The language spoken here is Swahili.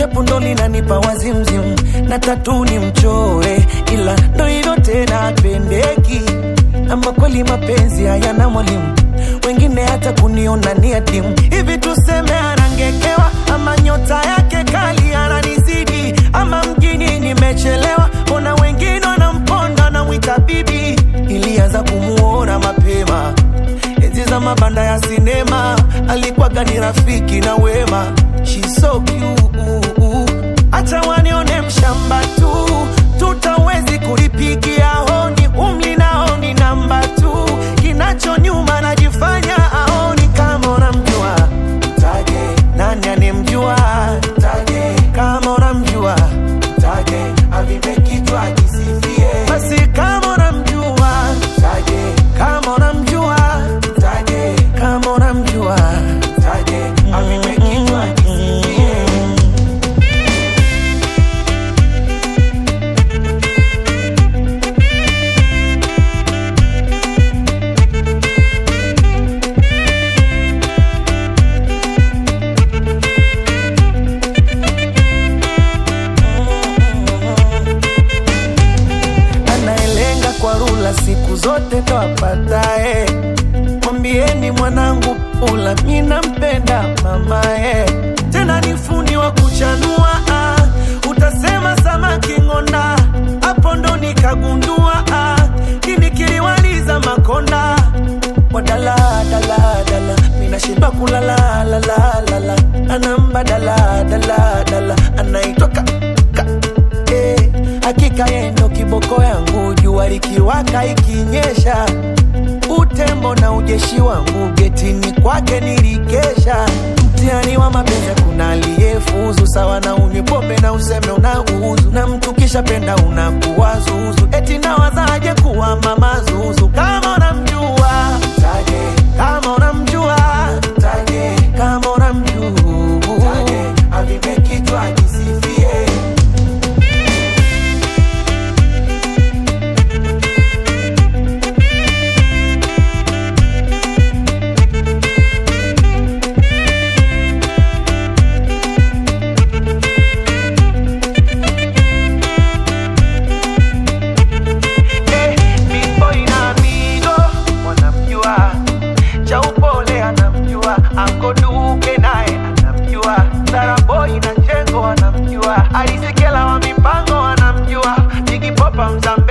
shepu ndo linanipa wazimzim na tatu ni mchore ila ndo hivyo tena pendeki ama kweli mapenzi hayana mwalimu wengine hata kuniona ni adimu hivi tuseme anangekewa ama nyota yake kali ananizidi ama mjini nimechelewa ona wengine wanamponda namwita bibi ilianza kumuona mapema enzi za mabanda ya sinema alikuwaga ni rafiki na wema She's so cute. acha wanione mshamba tu tutawezi kulipigia honi umli naoni namba tu kinacho nyuma najifanya aoni kama unamjua mtaje nani anemjua mtaje kama unamjua mtaje avipe kichwa kisifie basi kama unamjua mtaje kama unamjua mtaje kama unamjua mtaje avipe kichwa kisifie anayelenga kwa rula siku zote ndo apatae. Mwambieni mwanangu pula, mi nampenda mamae, tena ni fundi wa kuchanua ah. Utasema samaki ng'onda, hapo ndo nikagundua ah. Kini kiliwaliza makonda wadala dala dala, minashindwa kulala la la la la, anamba dala dala dala, anaitwa ka, ka eh, hakika yeye ndo kiboko yangu, jua likiwaka ikinyesha, utembo na ujeshi wangu getini kwake nilikesha. Mtihani wa mapenzi kuna aliyefuzu sawa na unywe pombe na useme unauzu, na mtu kisha penda unakuwa zuzu, eti nawazaje kuwa mama zuzu kama unamjua mtaje, kama unamjua mtaje, kama unamjua mtaje, avipe kichwa kisifie Eh, Big Boy na Mido wanamjua, cha upole anamjua, Anko Duke naye anamjua, Sara Boy na Chengo wanamjua, Alisekela wa mipango wanamjua, Jigi Popa Mzambe